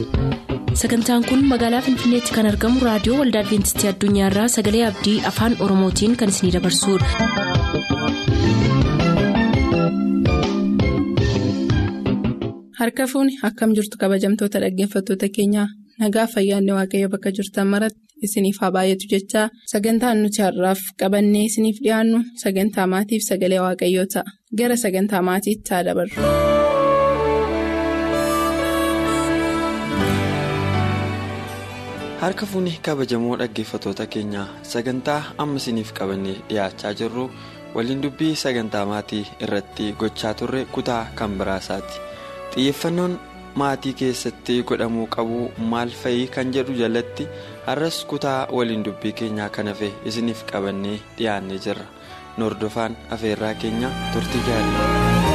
sagantaan kun magaalaa finfinneetti kan argamu raadiyoo waldaa adventistii addunyaarraa sagalee abdii afaan oromootiin kan isinidabarsudha. harka fuuni akkam jirtu kabajamtoota dhaggeeffattoota keenyaa nagaa fayyaanne waaqayyo bakka jirtan maratti isiniif haa baay'atu jechaa sagantaan nuti har'aaf qabannee isiniif dhiyaannu sagantaa maatiif sagalee waaqayyoo ta'a gara sagantaa maatiitti haa dabarru. harka fuuni kabajamoo dhaggeeffattoota keenyaa sagantaa amma isiniif qabannee dhiyaachaa jirru waliin dubbii sagantaa maatii irratti gochaa turre kutaa kan biraasaati xiyyeeffannoon maatii keessatti godhamuu qabu maal fa'ii kan jedhu jalatti har'as kutaa waliin dubbii keenyaa kan hafe isiniif qabannee dhiyaannee jirra hordofaa afeerraa keenya turtii gaarii.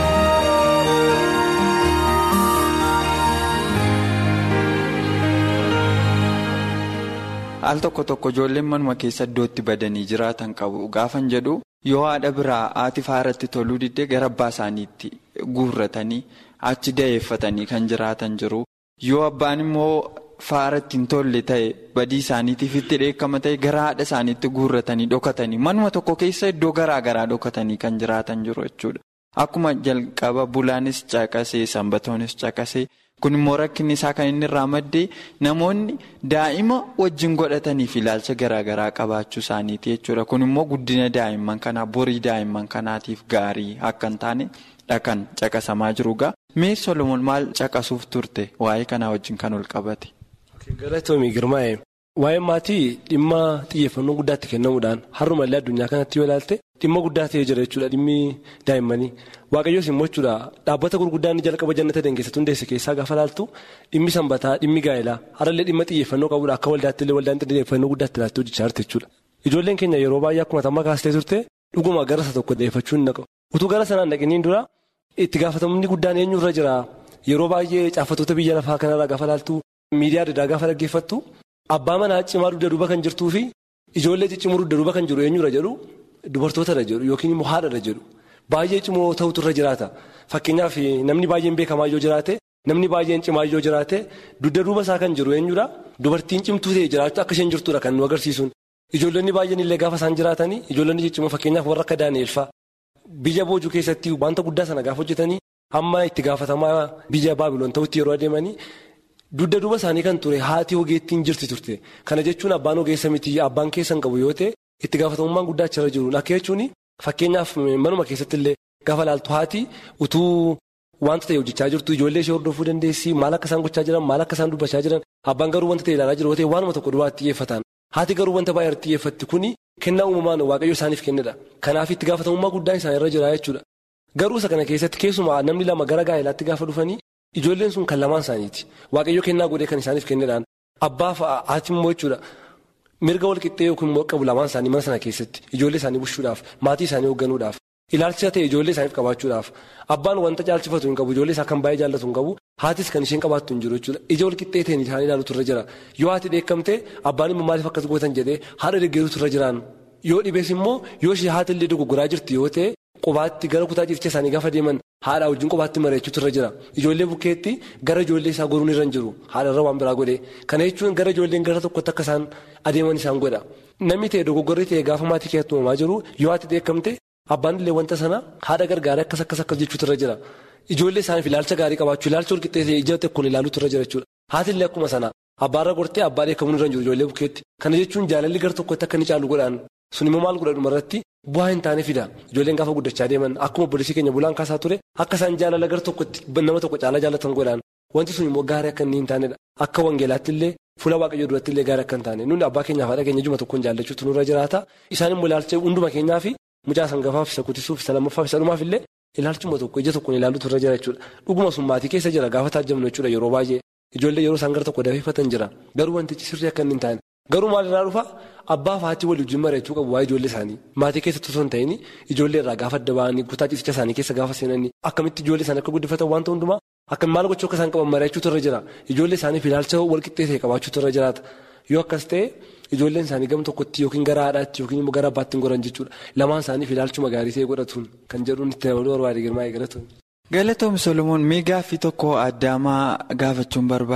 al tokko tokko ijoolleen manuma keessa iddootti badanii jiraatan qabu gaafan jedhu yoo haadha biraa haati faaratti toluu diddee gara abbaa isaaniitti guurratanii achi da'eeffatanii kan jiraatan jiru yoo abbaan immoo faaratti hin tolle ta'e badii isaaniitiif itti dheekkama ta'e gara haadha isaaniitti guurratanii dhokatanii manuma tokko keessa iddoo garaa garaa dhokatanii kan jiraatan jiru jechuudha akkuma jalqaba bulaanis caqasee sanbatoonis caqasee. kun immoo rakkinni isaa kan inni irraa maddee namoonni daa'ima wajjin godhataniif ilaalcha garaagaraa qabaachuu isaaniiti jechuudha kun immoo guddina daa'imman kanaa borii daa'imman kanaatiif gaarii akka hin taane dhakan caqasamaa jirugaa mee solomoon maal caqasuuf turte waa'ee kanaa wajjin kan ol qabate. galatoomii girmaa'e waa'ee maatii dhimma xiyyeeffannoo guddaatti kennamuudhaan har'umallee addunyaa kanatti yoo ilaalte dhimma guddaa ta'ee jira jechuudha dhimmi daa'immanii. waaqayyoos immoo jechuudha dhaabbata gurguddaan jalqaba jannata dangeessatu hundeesse keessaa gaafa laaltu dhimmi sanbataa dhimmi gaa'elaa harallee dhimma xiyyeeffannoo qabuudha akka waldaatti illee waldaan xiyyeeffannoo guddaatti ilaaltee hojjechaa jirti jechuudha. ijoolleen keenya yeroo baay'ee akkuma tamma kaastee turte dhuguma gara isa tokko xiyyeeffachuu hin naqu utuu gara sanaan dhaqiniin dura itti gaafatamumni guddaan eenyurra jira yeroo baay'ee caafatoota biyya lafaa kanarraa gaafa laaltu miidiyaa adda addaa gaafa dhaggeeffattu abbaa manaa cimaa dugda duuba kan jirtuu fi ijoollee ciccimuu dugda duuba kan jiru eenyurra jedhu dubartootadha jedhu yookiin immoo haadhadha jedhu. Baay'ee cimoo ta'utu irra jiraata fakkeenyaaf namni baay'een beekamaa yoo jiraate namni baay'een cimaa yoo jiraate dugda duuba isaa kan jiru eenyudha dubartiin cimtuu ta'e jiraachuu akka isheen jirtudha kan nu agarsiisuun ijoollonni baay'een illee gaafa isaan jiraatanii ijoollonni ciccimoo fakkeenyaaf warra akka daani'elfaa biyya boojuu keessatti wanta guddaa sana gaafa hojjetanii hamma itti gaafatamaa biyya baabiloon ta'utti yeroo adeemanii dugda duuba isaanii kan ture haati ogeettiin jirti turte kana jechuun abbaan ogeessa miti abbaan keessan qabu yoo ta'e itti gaafatamummaan guddaa achirra jiru akka jechuun. Fakkeenyaaf manuma keessatti illee gaafa laaltu haati utuu wanta ta'e hojjechaa jirtu ijoollee ishee hordofuu dandeessi maal akka isaan gochaa jiran maal akka isaan dubbachaa jiran abbaan garuu wanta ta'e ilaalaa jiru yoo ta'e waanuma tokko duwwaatti xiyyeeffatan haati garuu wanta baay'ee xiyyeeffatti kuni kennaa uumamaan waaqayyo isaaniif kennedha kanaaf itti gaafatamummaa guddaan isaan irra jira jechuudha garuu isa kana keessatti keessumaa namni lama gara gaa'elaatti gaafa dhufanii ijoolleen sun kan lamaan isaaniiti waaqayyo kennaa godhee kan isaaniif kennedhaan abbaaf haati immoo jechuudha. mirga wal qixxee yookiin immoo qabu lamaan isaanii mana sana keessatti ijoollee isaanii bushuudhaaf maatii isaanii hoogganuudhaaf ilaalcha ta'e ijoollee isaaniif qabaachuudhaaf abbaan wanta caalchifatu hin qabu ijoollee isaa kan baay'ee jaallatu hin qabu haatis kan isheen qabaattu hin jiru jechuudha ija wal qixxee ta'een isaanii ilaalutu irra jira yoo haati dheekkamte abbaan immoo maaliif akkas gootan jedhee haadha deeggaruutu irra jiraan yoo dhibees immoo yoo ishee haati illee dogoggoraa jirti yoo ta'e qubaatti gara kutaa ciifcha isaanii gaafa deeman haadha wajjin qubaatti mari'achuutu irra jira ijoollee bukkeetti gara ijoollee isaa goruun irra hin jiru haadharra waan biraa godhe kana jechuun gara ijoolleen gara tokkotti akka isaan adeeman isaan godha namni ta'e dogoggorri ta'e gaafa maatii keessatti uumamaa jiru yoo haati dheekkamte abbaan illee wanta sana haadha gargaaree akkas akkas akkas jechuutu irra jira ijoollee isaaniif ilaalcha gaarii qabaachuu ilaalcha walqixxee ija tokkoon ilaaluutu irra jira jechuudha haati illee akkuma sana abbaarra gortee abbaa dheekkamuun irra hin jiru ijoollee bukkeetti kana jechuun jaalalli gara tokkotti akka inni caalu godhaan sun immoo maal godha dhumarratti bu'aa hin taane fida ijoolleen gaafa guddachaa deeman akkuma obboleessii keenya bulaan kaasaa ture akka isaan jaalala gara tokkotti nama tokko caalaa jaallatan godhaan wanti sun immoo gaarii akka inni hin taanedha akka wangeelaatti illee fuula waaqayyoo duratti illee gaarii akka hin taane nuni abbaa keenyaaf haadha keenya juma tokkoon jaallachuutu nurra jiraata isaan immoo ilaalcha hunduma keenyaa fi mucaa sangafaaf isa kuttisuuf isa lammaffaaf isa dhumaaf illee ilaalchuma tokko ija tokkoon ilaaluutu irra jira jechuudha dhuguma sun maatii keessa jira gaafa taajjabnu jechuudha yeroo baay'ee ijoollee yeroo isaan gara tokko dafeeffatan jira garuu wantichi sirrii akka inni hin taane garuu maalirraa dhufa abbaa fi haati walii wajjin mari'achuu qabu waa'ee ijoollee isaanii maatii keessatti osoo hin ta'in ijoollee irraa gaafa adda ba'anii kutaa ciisicha isaanii keessa gaafa seenanii akkamitti ijoollee isaanii akka guddifatan wanta hundumaa akka maal gochuu akka isaan qaban mari'achuutu irra jira ijoollee isaaniif ilaalcha walqixxee ta'e qabaachuutu irra jiraata yoo akkas ta'e ijoolleen isaanii gam tokkotti yookiin gara haadhaatti yookiin immoo gara abbaatti hin goran jechuudha lamaan isaaniif ilaalchuma gaarii ta'e godhatuun kan jedhuun itti dabaluu barbaade girmaa eegalatuun. galatoom solomoon mee gaaffii tokko addaamaa gaafachuun barbaada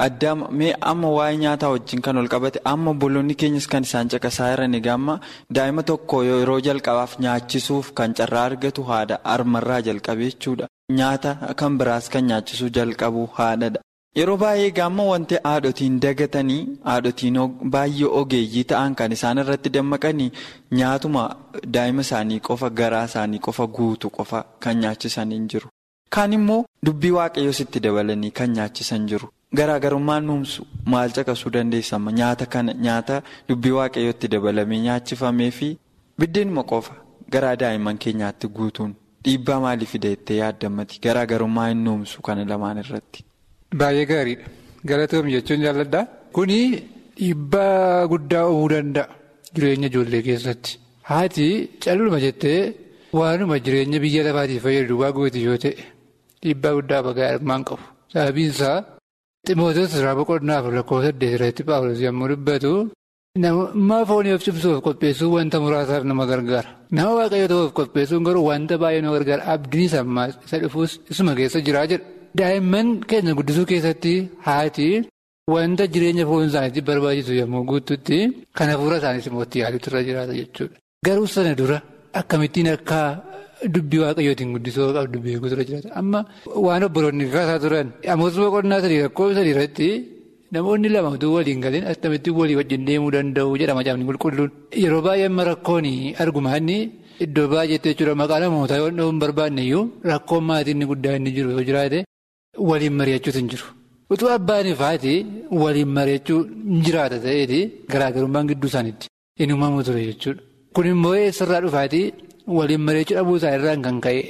adda mee amma waa'ee nyaataa wajjin kan ol qabate amma obboloonni keenyas kan isaan caqasaa jiran egaa amma daa'ima tokko yeroo jalqabaaf nyaachisuuf kan carraa argatu haadha harmarraa jalqabee jechuudha. Nyaata kan biraas kan nyaachisuu jalqabu haadhadha. Yeroo baay'ee gaamma wanti haadhotiin dagatanii haadhotiin baay'ee ogeeyyii ta'an kan isaan irratti dammaqanii nyaatuma daa'ima isaanii qofa garaa isaanii qofa guutu qofa kan nyaachisan hin jiru. Kaan immoo dubbii waaqayyoos itti dabalanii kan nyaachisan jiru. Garaagarummaan nuumsu maal caqasuu dandeessama nyaata kana nyaata dubbii waaqayyootti dabalamee nyaachifamee fi biddeenuma qofa garaa daa'imman keenyaatti guutuun dhiibbaa maalii fida jettee yaaddammati garaagarummaa hin nuumsu kana lamaan irratti. Baay'ee gaariidha. Galatoom jechuun jaalladha. Kuni dhiibbaa guddaa uumuu danda'a jireenya ijoollee keessatti. Haati calluma jettee waanuma jireenya biyya lafaatiif fayyadu waa gooti yoo ta'e dhiibbaa guddaa bagaa armaan qabu. Sababiin isaa ximootos irraa boqonnaaf lakkoofsa saddeet irratti paawulos yommuu dubbatu nama foonii of cimsuuf qopheessuun wanta muraasaaf nama gargaara. Nama waaqayyo ta'uuf qopheessuun garuu wanta baay'ee nama gargaara. Abdiin sammaa isa dhufuus isuma keessa jiraa jedha. Daa'imman keenya guddisuu keessatti haati wanta jireenya foon isaaniitti barbaachisu yommuu guututti kan hafuura isaaniis immoo itti yaaduutu irra jiraata jechuudha. Garuu sana dura akkamittiin akka dubbii waaqayyootiin guddisuu qabdu beekuutu irra jiraata. Amma waan obboloonni kaasaa turan Amoos boqonnaa sadii lakkoofsa sadii irratti namoonni lama utuu waliin galeen akkamittiin walii wajjin deemuu danda'u jedha macaafni qulqulluun. Yeroo baay'ee amma rakkoon argumaanni iddoo baay'eetti jechuudha maqaa namootaa yoo hin barbaanne iyyuu rakkoon maatiin inni guddaa inni jiru yoo jiraate. Waliin mari'achuutu hin jiru. Utuu abbaanii faati waliin mari'achuu hin jiraata ta'eeti garaagarummaan gidduu isaaniitti hin uumamu ture jechuudha. Kun immoo eessarraa dhufaati waliin mari'achuu dhabuu isaa irraan kan ka'e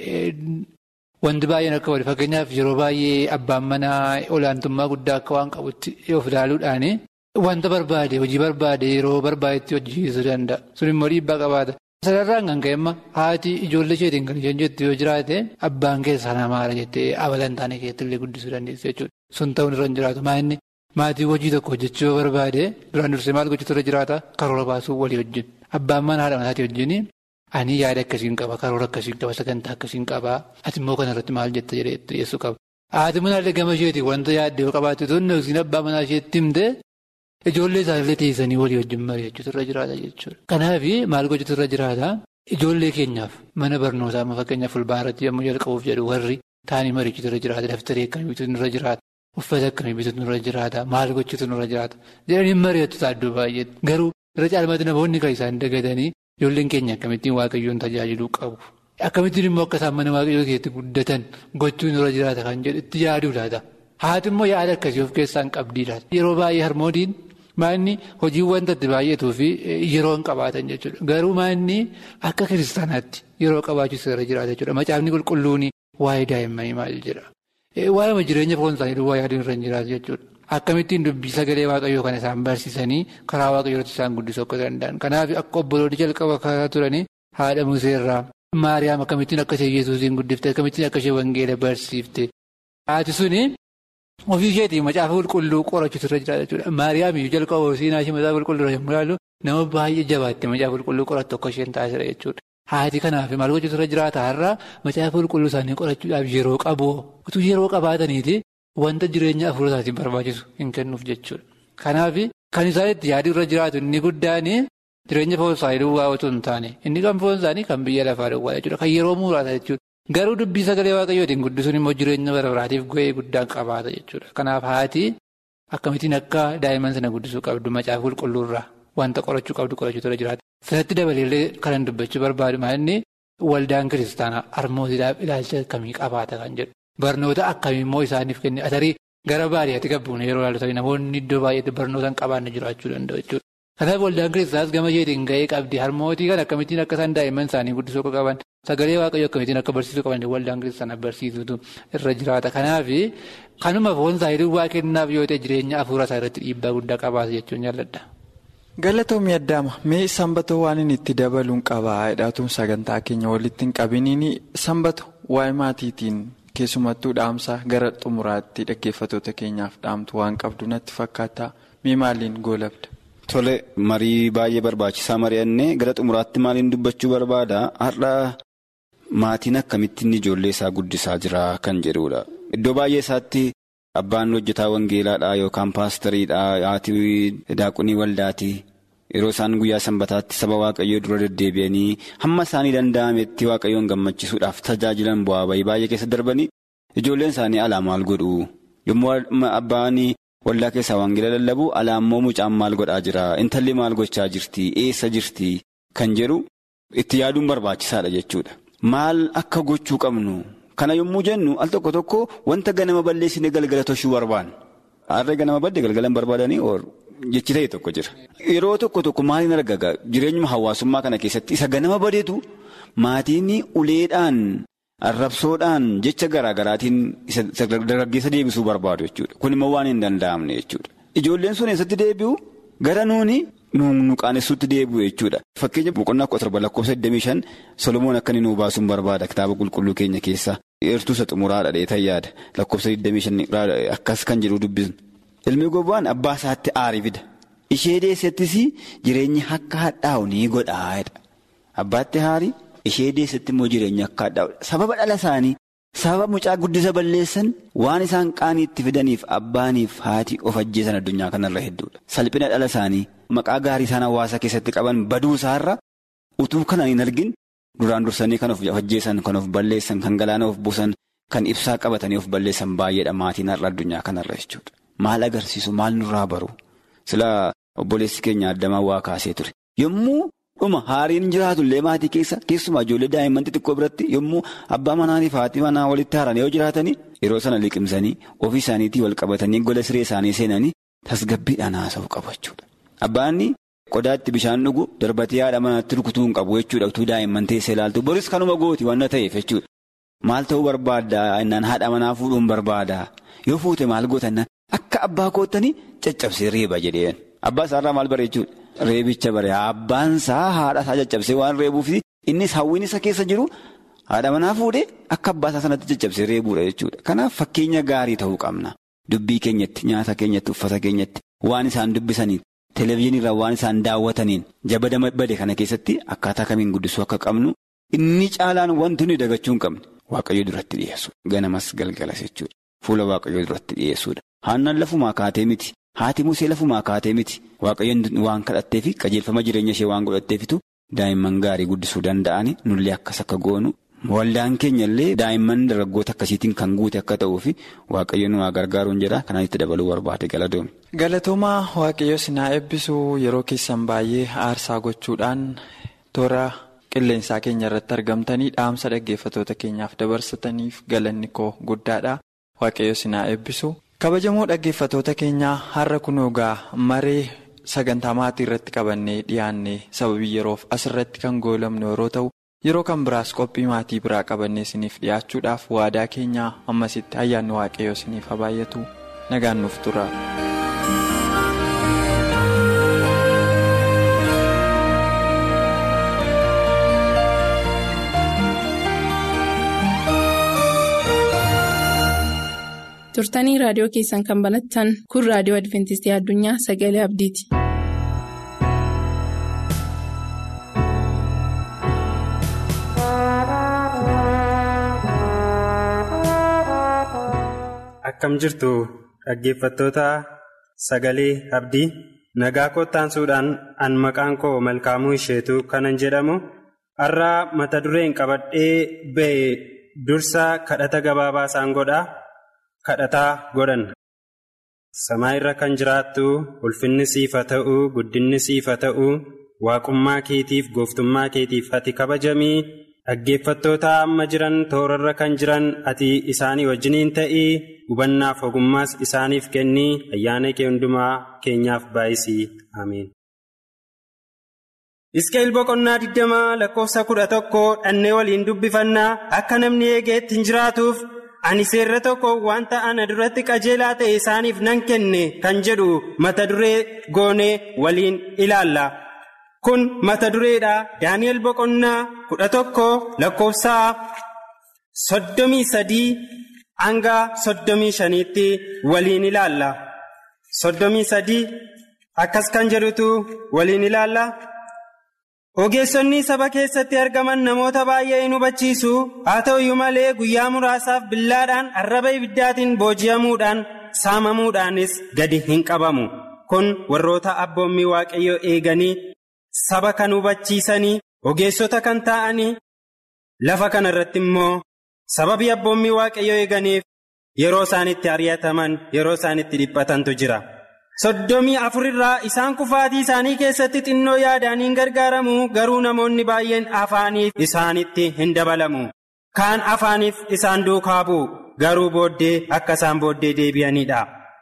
wanti baay'een akka wali fakkeenyaaf yeroo baay'ee abbaan manaa olaantummaa guddaa akka waan qabutti of ilaaluudhaani wanta barbaade hojii barbaade yeroo barbaadetti hojjechiisuu danda'a. Sun immoo dhiibbaa qabaata. Sararraan kan ka'e amma haati ijoollee isheetiin kan isheen jettu yoo jiraate abbaan keessaa namaadha jettee abala hin taane keessatti illee guddisuu dandeessu jechuudha. Sun ta'uun irra hin jiraatu. Maanni maatii hojii tokko hojjechuu yoo barbaade duraan dursee maal gochuutu irra jiraata karoora baasuu walii wajjin. Abbaan mana haadha manaatii wajjin ani yaada akkasiin qaba karoora akkasiin qaba sagantaa akkasiin qaba ati immoo kanarratti maal jetta jedhee dhiyeessuu qaba. Haati manaallee gama isheetiin wanta yaadde yoo qabaate tonni yookiin abbaa manaa isheetti himte Ijoollee isaanillee teessanii walii wajjin mari'achuutu irra jiraata jechuudha. Kanaaf maal gochuutu irra jiraata? Ijoollee keenyaaf mana barnootaa amma fakkeenyaaf fulbaanatti yommuu jalqabuuf jedhu warri taa'anii mari'achuutu irra jiraata. Daftaree akkamii bituutu irra jiraata? Uffata akkamii bituutu irra jiraata? Maal gochuutu irra jiraata? Jedhanii mari'atu taaddoo baay'eetti. Garuu irra caalmatti namoonni kan isaan dagatanii ijoolleen keenya akkamittiin waaqayyoon tajaajiluu qabu? Akkamittiin immoo akka isaan mana waaqayyoo keessatti guddatan gochuun irra jiraata kan jedhu itti yaaduu laata? Haati immoo yaada akkasii of keessaa hin qabdiidha. Yeroo baay'ee harmootiin Maanni hojii wanta itti baay'atuu fi yeroo hin qabaatan jechuudha. Garuu maanni akka kiristaanaatti yeroo qabaachuus irra jiraata jechuudha. Macaafni qulqulluun waa'ee daa'immanii maal jedha? Waa'ee jireenya foon isaanii duwwaa yaaduun irra hin jiraatu jechuudha. Akkamittiin dubbii sagalee waaqayyoo kana isaan barsiisanii karaa waaqayyootti isaan guddisuu akka danda'an. Kanaaf akka obboloonni jalqaba karaa turanii haadha Museerraa Maariyaam akkamittiin akka ishee Yesuusiin guddifte akkamittiin akka ishee wangeela barsiifte. Haati suni Ofii isheetiin macaafa qulqulluu qorachuutu irra jiraata jechuudha. Maariyaam iyyuu jalqaba siinaa ishee macaafa qulqulluu yommuu ilaallu nama baay'ee jabaatte macaafa qulqulluu qorattu akka isheen taasisa jechuudha. Haati kanaaf maal gochuutu irra jiraata har'a macaafa qulqulluu isaanii qorachuudhaaf yeroo qabu utuu yeroo qabaataniiti wanta jireenya afurii isaatiin barbaachisu hin kennuuf jechuudha. Kanaaf kan isaan itti yaaduu irra jiraatu inni guddaan jireenya foon isaanii duwwaa otoo hin taane inni kan foon isaanii kan biyya lafaa duwwaa jechuudha. Kan yeroo muraasa jechuudha. Garuu dubbii sagalee waaqayyootiin guddisuun immoo jireenya bara baraatiif gahee guddaa qabaata jechuudha. Kanaaf haati akkamittiin akka daa'imman sana guddisuu qabdu macaafa qulqulluurraa wanta qorachuu qabdu qorachuutu irra jiraata. Sanatti dabaleellee kanan dubbachuu barbaadu maalinni waldaan kiristaanaa harmootiidhaaf ilaalcha akkamii qabaata kan jedhu. Barnoota akkamii immoo isaaniif kenne atarii gara baadiyyaatti qabbuun yeroo ilaalu namoonni iddoo baay'eetti barnoota hin qabaanne jiraachuu danda'u jechuudha. Kanaaf waldaan kiristaanaas gama isheetiin gahee qabdi. Harmootii kan akkamittiin akka isaan daa'imman isaanii guddisuu akka qaban sagalee waaqayyoo akkamittiin akka barsiisuu qaban waldaan kiristaanaa barsiisutu irra jiraata. Kanaaf kanuma foon isaanii duwwaa kennaaf yoo ta'e jireenya afuura isaa irratti dhiibbaa guddaa qabaata jechuun jaalladha. Galatoomii addaama mee sanbatoo waan inni itti dabaluun qabaa hidhatuun sagantaa keenya walitti hin qabiniin sanbato waa'ee maatiitiin keessumattuu dhaamsa gara xumuraatti dhaggeeffatoota keenyaaf dhaamtu waan qabdu natti fakkaata mee maaliin goolabda. Tole marii baay'ee barbaachisaa mari'annee gara xumuraatti maaliin dubbachuu barbaada har'a maatiin akkamittiin ijoollee isaa guddisaa jira kan jedhudha. Iddoo baay'ee isaatti abbaan hojjetaa wangeelaadhaa yookaan paastariidhaa haati daaqunii waldaatii yeroo isaan guyyaa sanbataatti saba waaqayyoo dura deddeebi'anii hamma isaanii danda'ametti waaqayyoon gammachisuudhaaf tajaajilan bu'aa bayii baay'ee keessa darbanii ijoolleen isaanii alaa maal godhu yommuu abbaan waldaa keessaa wangeela lallabu alaa immoo mucaan maal godhaa jira intalli maal gochaa jirti eessa jirti kan jedhu itti yaaduun barbaachisaadha jechuudha maal akka gochuu qabnu. Kana yommuu jennu al tokko tokko wanta ganama balleessine galgala toshuu barbaanna. Harree ganama badde galgalan barbaadanii jechi ta'e tokko jira. Yeroo tokko tokko maaliin argaga jireenyuma hawaasummaa kana keessatti isa ganama badeetu maatiin uleedhaan arrabsoodhaan jecha garaa garaatiin isa dargaggeessa deebisuu barbaadu jechuudha. Kun immoo waan hin danda'amne jechuudha. Ijoolleen sun eessatti deebi'u gara nuuni nu qaanessuutti deebi'u jechuudha. Fakkeenya boqonnaa kudha torba lakkoofsa 25 Solomoon akka inni nuu baasuun barbaada kitaaba qulqulluu keenya keessaa. Eertuusa xumuraadha dheetan yaada lakkoofsa 25 akkas kan jedhu dubbisnu. Ilmi gowwaan abbaa isaatti aarii fida. Ishee deessettis jireenya akka hadhaa'u ni godhaadha. Abbaatti aarii ishee deessetti immoo jireenya akka hadhaa'u sababa dhala isaanii sababa mucaa guddisa balleessan waan isaan qaanii itti fidaniif abbaaniif haati of ajjeesan addunyaa kanarra hedduudha. Salphina dhala isaanii maqaa gaarii isaan hawaasa keessatti qaban baduu isaarra utuu kana hin argin duraan dursanii kan of ajjeesan kan of balleessan kan galaana of buusan kan ibsaa qabatanii of balleessan baay'eedha maatiin har'a addunyaa kanarra jechuudha. Maal agarsiisu maal nurraa baru sila obboleessi keenya addamaa waa kaasee ture yommuu dhuma haariin jiraatullee maatii keessa keessumaa ijoollee daa'imman xixiqqoo biratti yommuu abbaa manaatiif haati manaa walitti haaran yoo jiraatanii yeroo sana liqimsanii ofii isaaniitii wal qabatanii gola siree isaanii seenanii tasgabbiidhaan haasa'u qabu jechuudha. Abbaanni qodaatti bishaan dhugu darbatee haadha manaatti rukutuu hin qabu jechuudha utuu daa'imman teessee ilaaltu boris kanuma gooti waan ta'eef jechuudha. Maal ta'uu barbaaddaa innaan haadha manaa fuudhuun barbaada yoo fuute maal gootannan akka abbaa koottanii caccabsee reeba jedheen abbaa isaarraa maal bare jechuudha. Reebicha bare abbaan isaa haadha isaa caccabsee waan reebuuf innis hawwiin isa keessa jiru haadha manaa fuudhee akka abbaa isaa sanatti caccabsee reebuudha jechuudha. Kanaaf fakkeenya gaarii ta'uu qabna. Dubbii keenyatti nyaata keenyatti uffata keenyatti waan isaan dubbisaniin televezyiiniirraa waan isaan daawwataniin jabada bade kana keessatti akkaataa kamiin guddisuu akka qabnu inni caalaan wanti nuyi dagachuu hin qabne waaqayyo duratti dhiyeessuudha. Ganamas galgalas jechuudha. Fuula waaqayyo duratti dhiyeessuudha. Haannaan lafumaa kaatee miti. Haati musee lafumaa kaatee miti. Waaqayyoon waan kadhatteefi qajeelfama jireenya ishee waan godhatteefitu daa'imman gaarii guddisuu danda'ani nullee akkas akka goonu. Waldaan keenya illee daa'imman dargaggoota akkasiitiin kan guute akka ta'uufi waaqayyoon waa gargaaruun jedha kanaan itti dabaluu barbaade galatoomi. Galatoomaa waaqayyo sinaa eebbisuu yeroo keessan baay'ee aarsaa gochuudhaan toora qilleensaa keenya irratti argamtanii dhaamsa dhaggeeffatoota keenyaaf dabarsataniif galanni koo guddaadha waaqayyo sinaa eebbisu. kabajamoo dhaggeeffatoota keenyaa har'a kunoo gaa maree sagantaa maatii irratti qabannee dhiyaannee sababii yeroof asirratti kan goolamnu yeroo ta'u yeroo kan biraas qophii maatii biraa qabannee isiniif dhiyaachuudhaaf waadaa keenyaa ammasitti ayyaanni waaqayyoo isiniif haa baay'atu nagaan nuuf tura. turtanii raadiyoo keessan kan banattan kun raadiyoo adventistii addunyaa sagalee abdiiti. akkam jirtu dhaggeeffattoota sagalee abdii nagaa kottaansuudhaan an maqaan koo malkaamuu isheetu kanan jedhamu har'a mata dureen qabadhee ba'e dursa kadhata gabaabaa isaan godhaa. kadhataa godhan samaa irra kan jiraattu ulfinni siif haa ta'u guddinni siif haa ta'u waaqummaa keetiif gooftummaa keetiif ati kabajamii dhaggeeffattoota amma jiran toorarra kan jiran ati isaanii wajjiniin ta'ii hubannaaf ogummaas isaaniif kennii ayyaana kee hundumaa keenyaaf baay'isii ameen. Iskeel boqonnaa digdamaa lakkoofsa kudha tokko dhannee waliin dubbifannaa akka namni eegeetti hin jiraatuuf. ani seerra tokko wanta ana duratti qajeelaa ta'e isaaniif nan kenne kan jedhu mata duree goonee waliin ilaalla kun mata dureedha daani'el boqonnaa kudha tokko lakkoofsaa soddomii sadii hanga soddomii shaniitti waliin ilaalla soddomii sadii akkas kan jedhutu waliin ilaalla. ogeessonni saba keessatti argaman namoota baay'ee hin hubachiisu haa ta'u iyyuu malee guyyaa muraasaaf billaadhaan arraba ibiddaatiin booji'amuudhaan saamamuudhaanis gadi hin qabamu kun warroota abboommii waaqayyoo eeganii saba kan hubachiisanii ogeessota kan ta'anii lafa kana irratti immoo sababii abboommii waaqayyoo eeganiif yeroo isaanitti ari'ataman yeroo isaanitti dhiphatantu jira. soddomii afurirraa isaan kufaatii isaanii keessatti xinnoo yaadaniin gargaaramu garuu namoonni baay'een afaaniif isaanitti hin dabalamu kaan afaaniif isaan duukaa bu'u garuu booddee akka isaan booddee deebi'anidha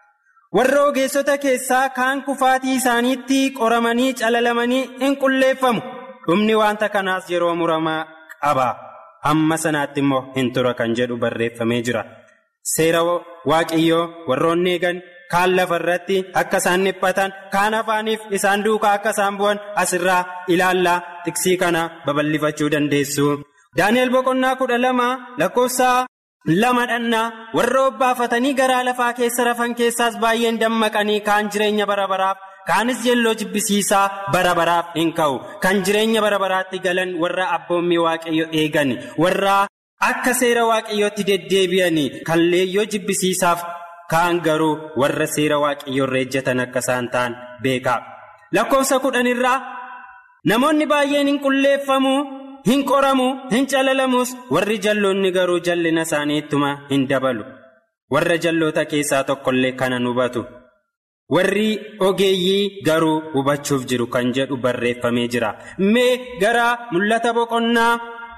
warra ogeessota keessaa kaan kufaatii isaaniitti qoramanii calalamanii hin qulleeffamu dhumni wanta kanaas yeroo muramaa qaba hamma sanaatti immoo hin tura kan jedhu barreeffamee jira seera waaqayyoo warroonni eegan. kaan lafa irratti akka isaan dhiphatan kaan afaaniif isaan duukaa akka isaan bu'an asirraa ilaallaa tiksii kana babal'ifachuu dandeessu. daani'el boqonnaa kudha lama lakkoofsa lama dhannaa warra obbaafatanii garaa lafaa keessa rafan keessaas baay'een dammaqanii kaan jireenya bara baraaf kaanis jelloo jibbisiisaa bara baraaf hin ka'u kan jireenya bara baraatti galan warra abboommii waaqayyo eegan warra akka seera waaqayyootti deddeebi'anii kan leeyyoo jibbisiisaaf. kaan garuu warra seera waaqayyoo irra ejjatan akka isaan ta'an beekaa lakkoofsa kudhanirraa namoonni baay'een hin qulleeffamu hin qoramu hin calalamus warri jalloonni garuu jallina isaanii ittuma hin dabalu warra jalloota keessaa tokkollee kanan hubatu warri ogeeyyii garuu hubachuuf jiru kan jedhu barreeffamee jira mee gara mul'ata boqonnaa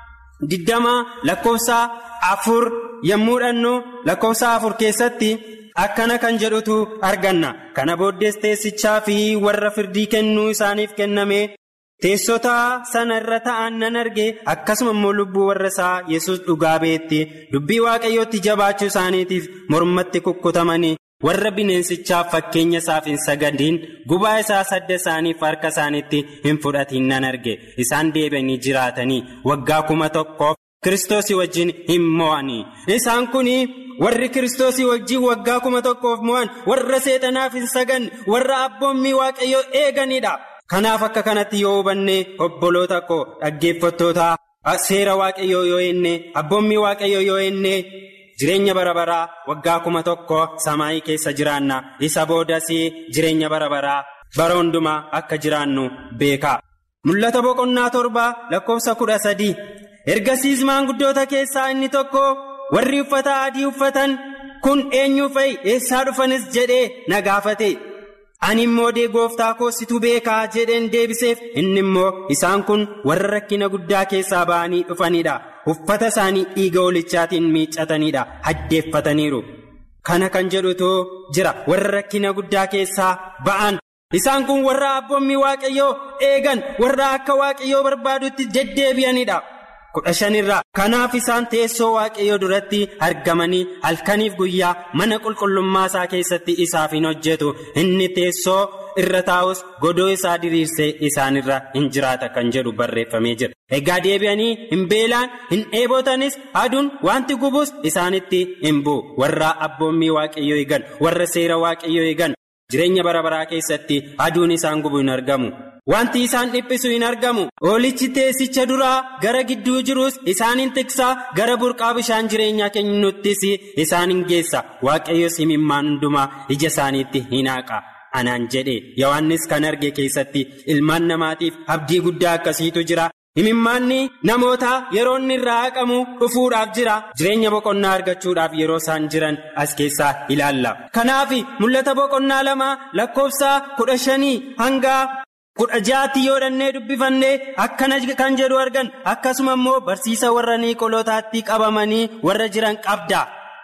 diddama lakkoofsa afur yommuu dhannu lakkoofsa afur keessatti. akkana kan jedhutu arganna kana booddees teessichaa fi warra firdii kennuu isaaniif kenname teessota sana irra ta'an nan arge akkasuma immoo lubbuu warra isaa yesus dhugaa beetti dubbii waaqayyootti jabaachuu isaaniitiif mormatti kukkutamanii warra bineensichaaf fakkeenya isaaf hin sagadiin gubaa isaa sadda isaaniif harka isaaniitti hin fudhatiin nan arge isaan deebi'anii jiraatanii waggaa kuma tokkoof kiristoosii wajjin hin mo'anii isaan kunii. warri kiristoosii wajjin waggaa kuma tokkoof mo'an warra seexanaaf hin sagan warra abboommii waaqayyoo eeganidha kanaaf akka kanatti yoo hubanne obboloota koo dhaggeeffattoota seera waaqayyoo yoo enne abboommii waaqayyoo yoo enne jireenya bara baraa waggaa kuma tokko samaayii keessa jiraanna isa boodas jireenya bara baraa bara hundumaa akka jiraannu beekaa mul'ata boqonnaa torba lakkoofsa kudha sadii ergasiis maanguddoota keessaa inni tokko. warri uffata adii uffatan kun eenyu fa'i eessaa dhufanis jedhee na gaafate ani immoo dee gooftaa koositu beekaa jedheen deebiseef inni immoo isaan kun warra rakkina guddaa keessaa ba'anii dhufanidha uffata isaanii dhiiga holichaatiin miiccatanidha haddeeffataniiru kana kan jedhutu jira warra rakkina guddaa keessaa ba'an isaan kun warra abboommii waaqayyoo eegan warra akka waaqayyoo barbaadutti deddeebi'anidha. kudha shanirraa kanaaf isaan teessoo waaqayyoo duratti argamanii halkaniif guyyaa mana qulqullummaa isaa keessatti isaaf hin hojjetu inni teessoo irra taa'us godoo isaa diriirsee isaanirra hin jiraata kan jedhu barreeffamee jira egaa deebi'anii hin beelaan hin dheebotanis aduun wanti gubus isaanitti hin bu'u warra abboommii waaqayyoo eegan warra seera waaqayyoo eegan jireenya bara baraa keessatti aduun isaan gubu hin argamu. Wanti isaan dhiphisu hin argamu oolichi teessicha duraa gara gidduu jirus isaan hin tiksaa gara burqaa bishaan jireenyaa kennuttis isaan hin geessa waaqayyos imimmaan hundumaa ija isaaniitti hin haaqa anaan jedhe yohannis kan arge keessatti ilmaan namaatiif abdii guddaa akkasiitu jira imimmaanni namoota yeroo inni irraa haqamu dhufuudhaaf jira jireenya boqonnaa argachuudhaaf yeroo isaan jiran as keessaa ilaalla kanaaf mul'ata boqonnaa lama lakkoofsa kudha shanii hanga. kudha jaatti yoo dhannee dubbifannee akkana kan jedhu argan akkasuma immoo barsiisa warra niiqolootaatti qabamanii warra jiran qabda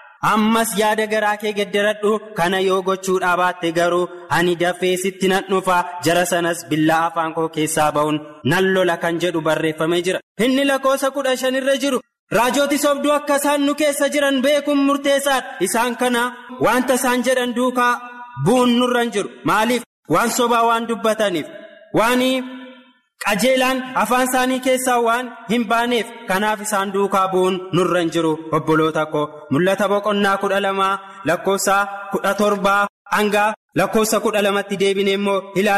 ammas yaada garaa kee gedderadhu kana yoo gochuudhaa baatte garuu ani dafee sitti nan dhufa jara sanas billaa afaan koo keessaa ba'uun nan lola kan jedhu barreeffamee jira inni lakkoofsa kudha shanirra jiru. Raajooti sobduu akka isaan nu keessa jiran beekuun murteessaadha isaan kana wanta isaan jedhan duukaa bu'uun nurra hin jiru maaliif waan sobaa waan dubbataniif. waan qajeelaan afaan isaanii keessaa waan hin baaneef kanaaf isaan duukaa bu'uun nurra hin jiru obboloota koo mul'ata boqonnaa kudha lamaa lakkoofsa kudha torbaa hanga lakkoofsa kudha lamatti deebine immoo ilaallaa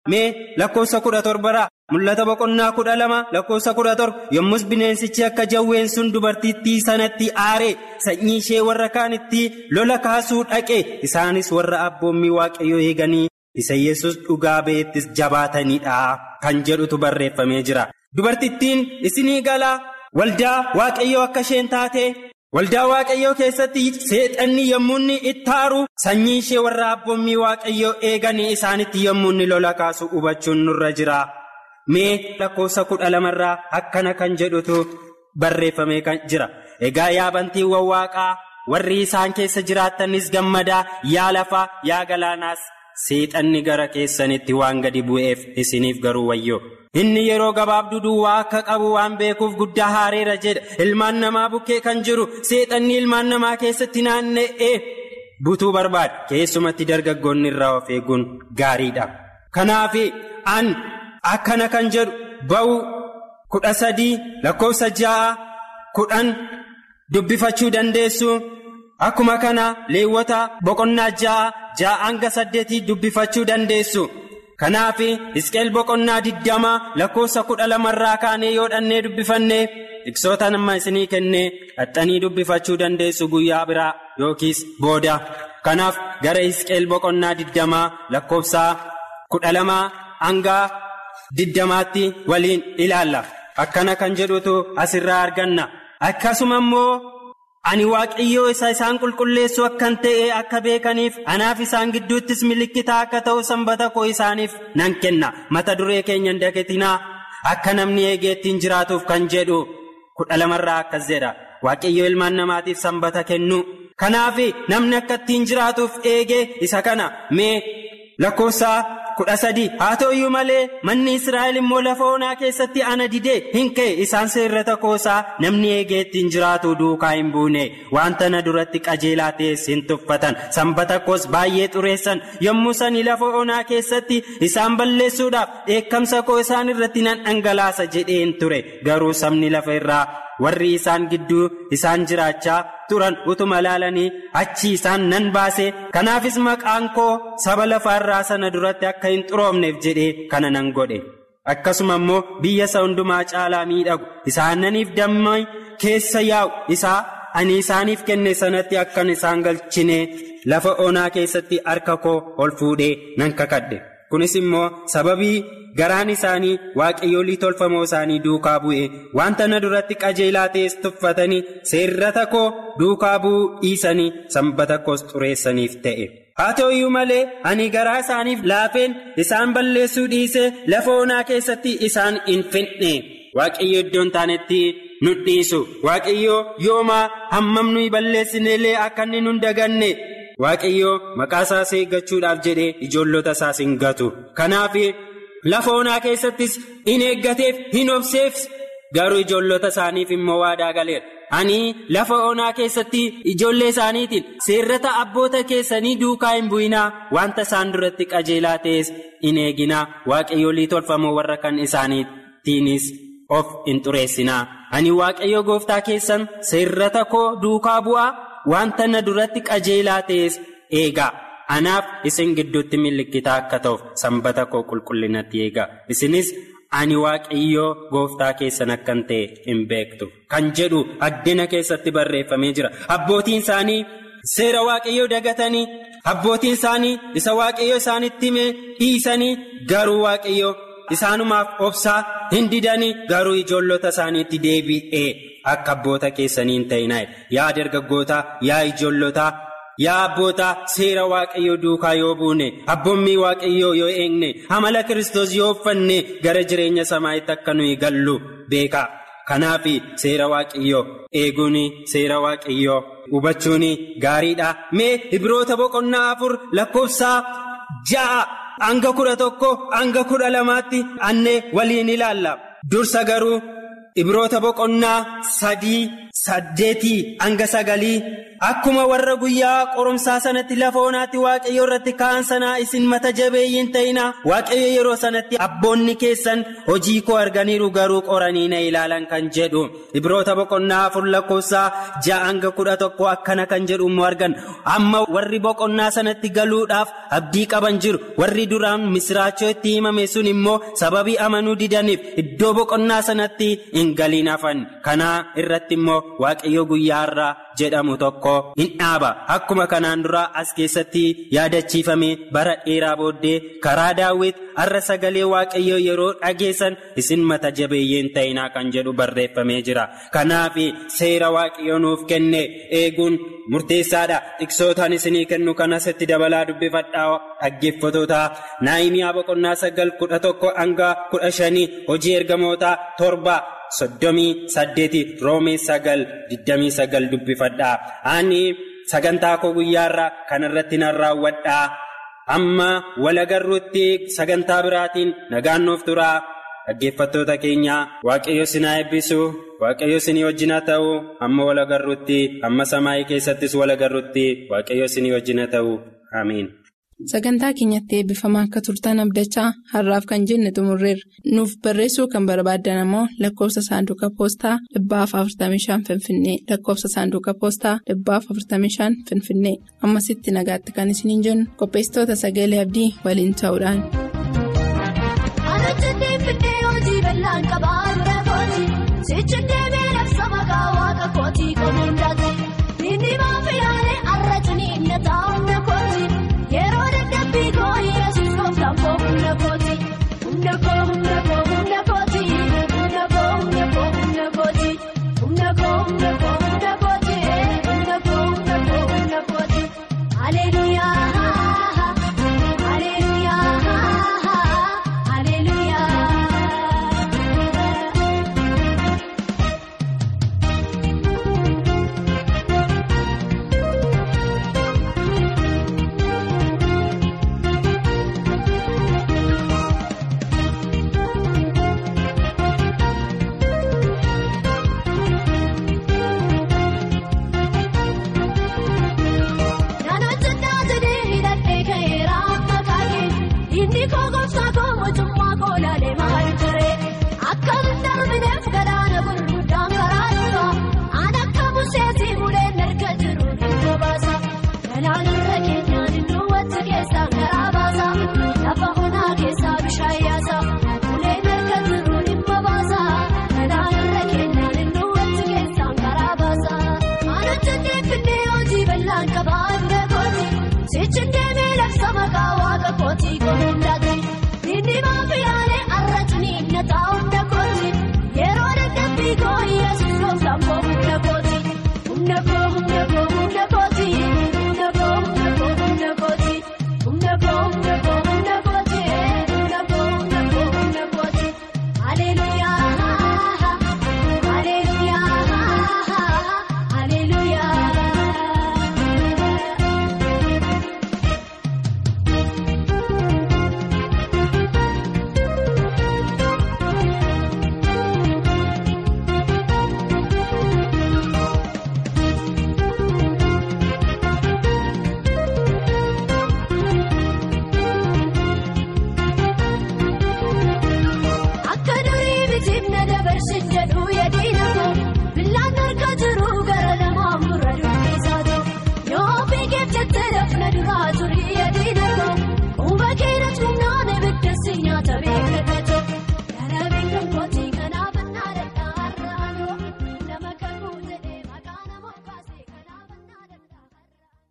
mee lakkoofsa kudha torbaraa mul'ata boqonnaa kudha lama lakkoofsa kudha torba yommus bineensichi akka jawween sun dubartittii sanatti aaree sanyii ishee warra kaanitti lola kaasuu dhaqe isaanis warra abboommii waaqayyoo eeganii isa yesus dhugaa ba'eettis jabaatanidha kan jedhutu barreeffamee jira dubartittiin isinii galaa waldaa waaqayyoo akka isheen taate. waldaa waaqayyoo keessatti seexanni yommuu inni itti aaru sanyii ishee warra abboommii waaqayyoo eeganii isaanitti yommuu inni lola kaasu hubachuun nurra jira mee lakkoofsa kudha lamarraa akkana kan jedhutu barreeffamee kan jira egaa yaa bantiiwwan waaqaa warri isaan keessa jiraattanis gammadaa yaa lafaa yaa galaanaas seexanni gara keessanitti waan gadi bu'eef isiniif garuu wayyoo. inni yeroo gabaabduu duwwaa akka qabu waan beekuuf guddaa haareera jedha ilmaan namaa bukkee kan jiru seexanni ilmaan namaa keessatti naanna'ee butuu barbaada keessumatti dargaggoonni irraa of eeguun gaariidha kanaaf an akkana kan jedhu ba'u kudha sadii lakkoofsa ja'a kudhan dubbifachuu dandeessu akkuma kana leewwota boqonnaa ja'a ja'a hanga saddeetii dubbifachuu dandeessu. kanaaf Hisqeel boqonnaa digdama lakkoofsa kudha lamarraa kaanee yoo dhannee dubbifannee tiksoota nama isinii kennee dhaxxanii dubbifachuu dandeessu guyyaa biraa yookiis booda kanaaf gara Hisqeel boqonnaa digdamaa lakkoofsa kudha lamaa hanga digdamaatti waliin ilaalla akkana kan jedhutu asirraa arganna akkasuma immoo. ani waaqayyoo isa isaan qulqulleessu akkan ta'e akka beekaniif anaaf isaan gidduuttis milikitaa akka ta'u sanbata koo isaaniif nan kenna mata duree keenya hin dagatinaa akka namni eegee ittiin jiraatuuf kan jedhu kudha lamarraa akkas jedha waaqayyoo ilmaan namaatiif sanbata kennu kanaaf namni akka ittiin jiraatuuf eegee isa kana mee lakkoofsa kudha sadii haa ta'uyyuu malee manni israa'el immoo lafa onaa keessatti ana didee hin ka'e isaan seerrata koosaa namni eegee ittiin jiraatu duukaa hin buune wanta na duratti qajeelaa ta'es hin tuffatan sanbata koos baay'ee xureessan yommuu sanii lafa onaa keessatti isaan balleessuudhaaf dheekkamsa koo isaan irratti nan dhangalaasa jedheen ture garuu sabni lafa irraa warri isaan gidduu isaan jiraachaa turan utuma laalanii achi isaan nan baase kanaafis maqaan koo saba lafaarraa sana duratti akka hin xuroomneef jedhee kana nan godhe akkasuma immoo biyya isa hundumaa caalaa miidhagu isaananiif damma keessa yaa'u isaa ani isaaniif kenne sanatti akkan isaan galchine lafa onaa keessatti harka koo ol fuudhee nan kakadhe kunis immoo sababii. garaan isaanii waaqayyoolii tolfamoo isaanii duukaa bu'e wanta na duratti qajeelaa ta'es tuffatanii seerrata koo duukaa bu'uu dhiisanii sanbata koos xureessaniif ta'e. haa ta'uyyuu malee ani garaa isaaniif laafeen isaan balleessuu dhiise lafa onaa keessatti isaan hin fedhe waaqayyo iddoon taanetti nu dhiisu waaqayyo yoomaa hammam nuyi balleessinellee akka inni nun daganne. waaqayyo maqaa isaas eeggachuudhaaf jedhee ijoollota isaas hin gatu kanaaf. lafa onaa keessattis in eeggateef hin obseef garuu ijoollota isaaniif immoo waadaa galeera ani lafa onaa keessatti ijoollee isaaniitiin seerrata abboota keessanii duukaa hin bu'inaa wanta isaan duratti qajeelaa ta'es in eeginaa waaqayyoolii tolfamoo warra kan isaaniitiinis of hin xureessinaa ani waaqayyo gooftaa keessan seerrata koo duukaa bu'aa wanta na duratti qajeelaa ta'es eegaa. anaaf isin gidduutti milikitaa akka ta'uuf sanbata koo qulqullinatti eegaa isinis ani waaqayyoo gooftaa keessan akkan ta'e hin beektu kan jedhu addina keessatti barreeffamee jira abbootiin isaanii seera waaqayyoo dagatanii abbootiin isaanii isa waaqayyoo isaanitti hime dhiisanii garuu waaqayyoo isaanumaaf obsaa hin didanii garuu ijoollota isaaniitti deebi'ee akka abboota keessanii hin ta'inaa yaa dargaggootaa yaa ijoollota. yaa abboota seera waaqayyoo duukaa yoo buune abboommii waaqayyoo yoo eegne amala kiristoos yoo uffanne gara jireenya samaa'itti akka nuyi gallu beekaa kanaaf seera waaqayyoo eeguun seera waaqayyoo hubachuun gaariidha mee ibroota boqonnaa afur lakkoofsa ja'a hanga kudha tokko hanga kudha lamaatti annee waliin ilaalla dursa garuu. Ibroota boqonnaa sadii saddeetii hanga sagalii akkuma warra guyyaa qorumsaa sanatti lafa onaatti waaqayyo irratti ka'an sanaa isin mata jabeeyyiin ta'ina waaqayyo yeroo sanatti abboonni keessan hojii koo arganiiru garuu qoranii na ilaalan kan jedhu ibroota boqonnaa afur lakkoofsaa ja'a hanga kudha tokko akkana kan jedhu immoo argan amma warri boqonnaa sanatti galuudhaaf abdii qaban jiru warri duraan misiraachoo itti himame sun immoo sababii amanuu didaniif iddoo boqonnaa sanatti hin galiin hafan kanaa irratti immoo waaqayyo guyyaa irraa jedhamu tokko hin dhaaba akkuma kanaan dura as keessatti yaadachiifame bara dheeraa booddee karaa daawwit har'a sagalee waaqayyoo yeroo dhageessan isin mata jabeeyyiin ta'inaa kan jedhu barreeffamee jira kanaaf seera waaqayyoo nuuf kenne eeguun murteessaadha tiksootaan isinii kennu kanasitti dabalaa dubbifadhaa dhaggeeffatoota naayimiyaa boqonnaa sagal kudha tokko hanga kudha shanii hojii ergamootaa torba. soddomii saddeeti roomee sagal digdamii sagal dubbifadhaa ani sagantaa koo guyyaarraa kanarratti nan raawwadhaa amma walagarruutti sagantaa biraatiin nagaan nuuf turaa dhaggeeffattoota keenya waaqayyo sinaa eebbisu waaqayyo sinii wajjina ta'u amma walagarruutti amma samaayii keessattis walagarruutti waaqayyo sinii wajjina ta'u amiin. Sagantaa keenyatti eebbifamaa akka turtan abdachaa har'aaf kan jenne xumurreerra. Nuuf barreessuu kan barbaaddan ammoo lakkoofsa saanduqa poostaa dhibbaaf 45 Finfinnee lakkoofsa saanduqa poostaa dhibbaaf 45 Finfinnee ammasitti nagaatti kan isiniin jennu qopheessitoota sagalee abdii waliin ta'uudhaan. Sichi deemee labsa maqaa waaqa kootii komuun